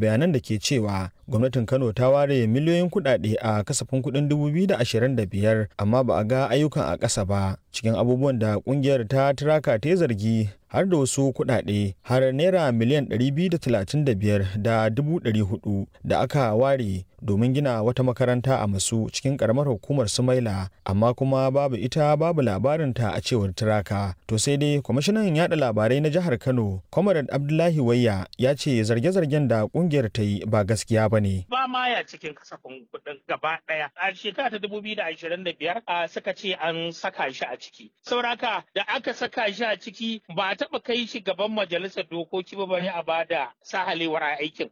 bayanan da ke cewa gwamnatin Kano ta ware miliyoyin kuɗaɗe a kasafin kuɗin 2025 amma ba a ga ayyukan a ƙasa ba cikin abubuwan da ƙungiyar ta Tiraka ta zargi har da wasu kuɗaɗe har naira miliyan 235 da 400 da aka ware domin gina wata makaranta a masu cikin karamar hukumar sumaila amma kuma babu ita babu labarinta a cewar tiraka to sai dai kwamishinan yada labarai na jihar kano comrade abdullahi wayya ya ce zarge-zargen da kungiyar ta yi ba gaskiya ba ne ba ma ya cikin kasafin kuɗin gaba ɗaya a shekara ta dubu biyu da ashirin da biyar suka ce an saka shi a ciki sauraka da aka saka shi a ciki ba a taɓa kai shi gaban majalisar dokoki ba bane a bada sahalewar aikin